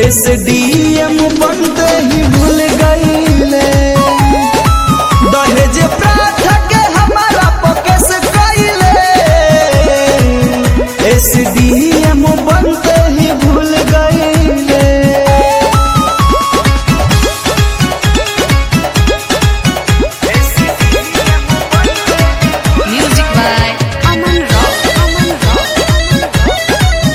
SDM बनते ही भूल गईले दहेज प्रथा के हमारा पकेस कईले एसडीएम बनते ही भूल गईले Music by Aman Rock. Aman Rock.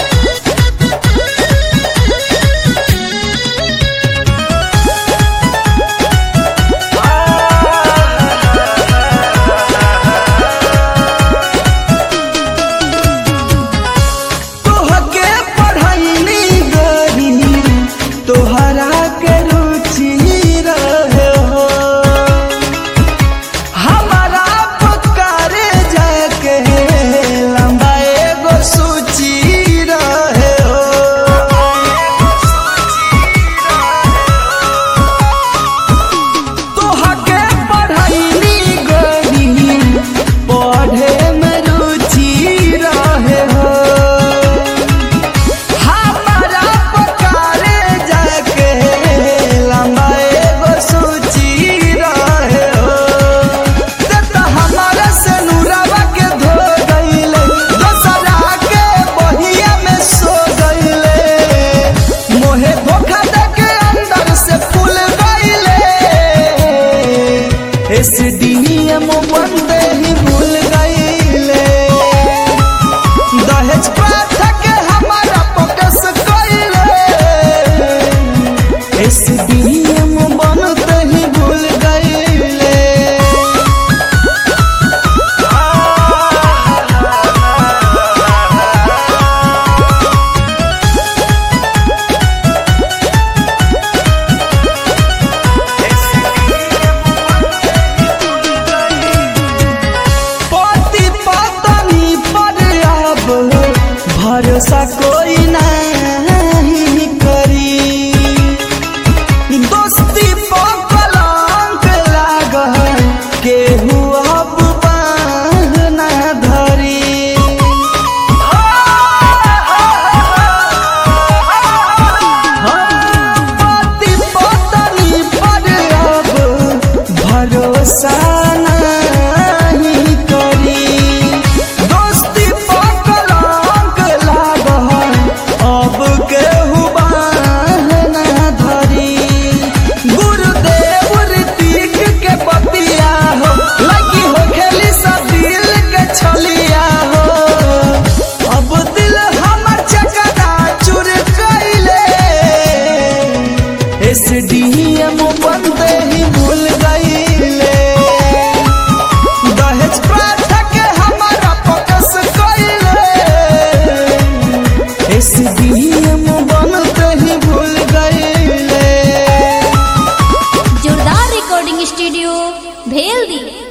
तोहके पढ़ैनी गरी तोहरा के रुचि रहे हो हमारा पुकारे जाके लंबा एगो सूची रहे हो तोहके पढ़ैनी गरी पढ़े में रुचि रहे हो हमारा पकारे जाके लंबा एगो सूची रहे हो ते तो हमारा से नूरावा के धो गईले दोसरा के बहिया में सो गईले मोहे धोखा दे के अंदर से फूल गईले एसडीएम बंदे ही भूल गईले दहेज प्रथा के हमारा फोकस कइले एसडीएम बनते ही भूल गईले पति पत्नी पर अब भरोसा कोई नहीं करी दोस्ती पर कलंक लागल केहू अब बाँह ना धरी पति पत्नी पर अब भरोसा नहीं करी दोस्ती पर कलंक लागल अब केहू बाँह ना धरी गुरुदेव ऋतिक के पतिया हो लगी हो खेली सब दिल के छलिया हो अब दिल हमर चकरा चुर कइले एसडीएम बनते ही भूल गईले दहेज प्रथा के हमारा फोकस कइले एसडीएम बनते ही भूल गईले जोरदार रिकॉर्डिंग स्टूडियो भेल दी